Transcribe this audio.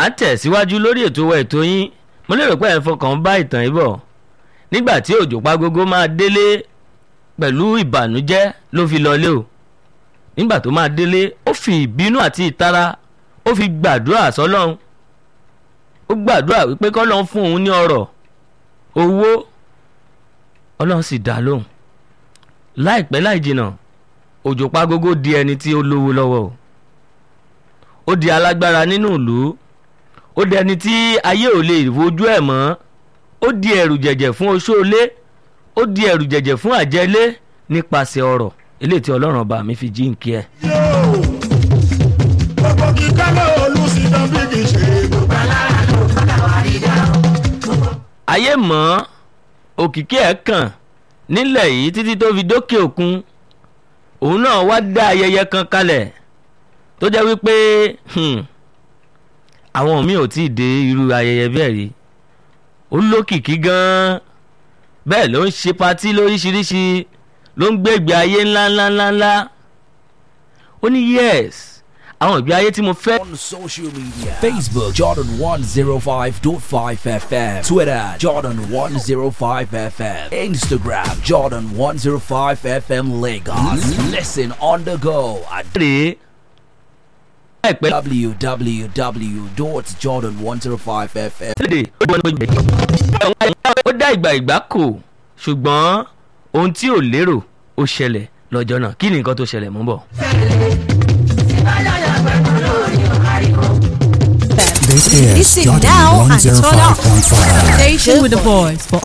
à ń tẹ̀síwájú lórí ètò wa ètò yín mo lérò pé ẹ̀ ń fọkàn bá ìtàn yìí bọ̀ nígbà tí òjò pagógó máa délé pẹ̀lú ìbànújẹ́ ló fi lọlé o nígbà tó máa délé ó fi ìbínú àti ìtara ó fi gbàdúrà sọ́lọ́run ó gbàdúrà wípé kọ́lọ́run fún òun ní ọrọ̀ owó ọlọ́run sì dá lóhùn láìpẹ́ láì jìnnà òjò pagógó di ẹni tí ó lówó lọ́wọ́ o ó di alágbára nínú ìlú ó di ẹni tí ayé ò lè wojú ẹ̀ mọ́ ó di ẹ̀rù jẹ̀jẹ̀ fún oṣóolé ó di ẹ̀rù jẹ̀jẹ̀ fún àjẹlé nípasẹ̀ ọ̀rọ̀ eléyìí tí ọlọ́run ọba mi fi jí ń kí ẹ. yóò gbogbo kíkọ́ ló olùsí dán bí kì í ṣe gbogbo alára ló padà wá rí dá. ayé mọ́ òkìkí ẹ̀ kàn nílẹ̀ yìí títí tó fi dókè òkun òun náà wá dá ayẹyẹ kan kalẹ̀ tó jẹ́ wípé hmm, àwọn míì ò tí ì dé irú ayẹyẹ bẹ́ẹ̀ rí ó lókìkí gan-an bẹ́ẹ̀ ló ń ṣe patí lóríṣiríṣi ló ń gbé ìgbé ayé ńláńláńláńlá ó ní yes àwọn ìgbé ayé tí mo fẹ́. on social media Facebook Jordan 105.5 FM Twitter Jordan 105 FM Instagram Jordan 105 FM Lagos Listen on the go at rèé láìpẹ́ www.jordan105fm lédè ó gbọ́n ní pé ó dá ìgbà ìgbà kò ṣùgbọ́n ohun tí ò lérò ó ṣẹlẹ̀ lọ́jọ́ náà kí ni nǹkan tó ṣẹlẹ̀ mú bọ̀. This is Listen Jordan now and turn up. 105.5. Station with the voice for